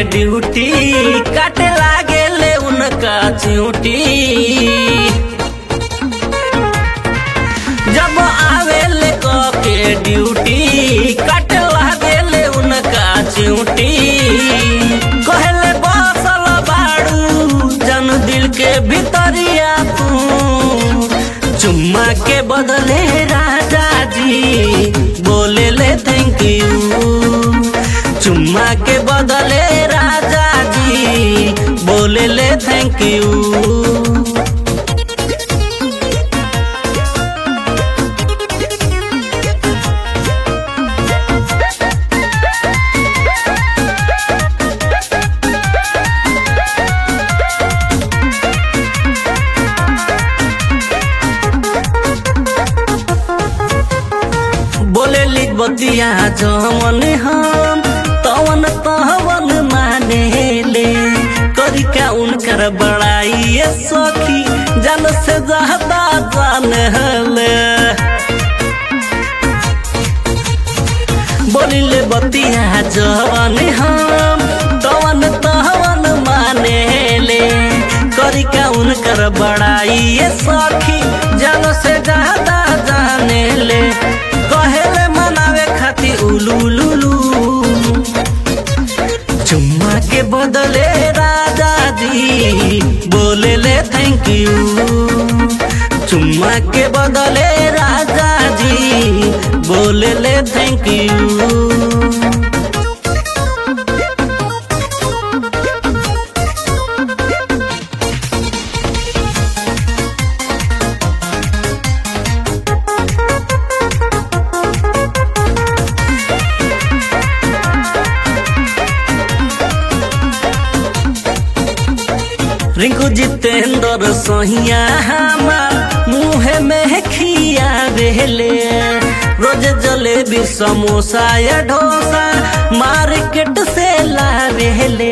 duty काटे लागे ले उनका च्यूटी जब आवे ले के ड्यूटी काटे लागे ले उनका च्यूटी कहले बसल बाड़ू जन दिल के भीतरिया तू चुम्मा के बदले राजा जी बोले ले थैंक यू चुम्मा के बदले राजा जी बोले ले थैंक यू बोले लिख बतिया जवन हम तवन तवन माने ले करी का उनकर बड़ाई ये सखी जन से ज्यादा जान ले बोली ले बतिया जवन हम तवन तवन माने ले करी का उनकर बड़ाई ये सखी जन से ज्यादा जाने ले कहेले मनावे खाती उलू लुलू चुम्मा के बदले राजा जी बोले ले थैंक यू चुम्मा के बदले राजा जी बोले ले थैंक यू रिंकू जितेंद्र सोहिया हमार मुँह में खिया बेले रोज जलेबी समोसा या डोसा मार्केट से ला बेले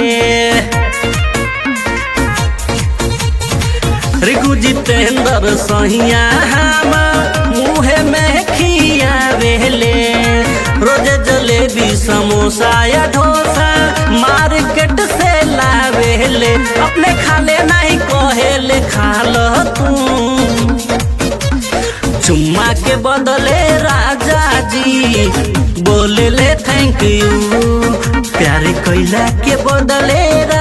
रिंकू जितेंद्र सोहिया हमार मुँह में खिया बेले रोज जलेबी समोसा या डोसा मार्केट से लावेले अपने खाले नहीं कहेले खाल तू चुम्मा के बदले राजा जी बोले ले थैंक यू प्यारे कैला के बदले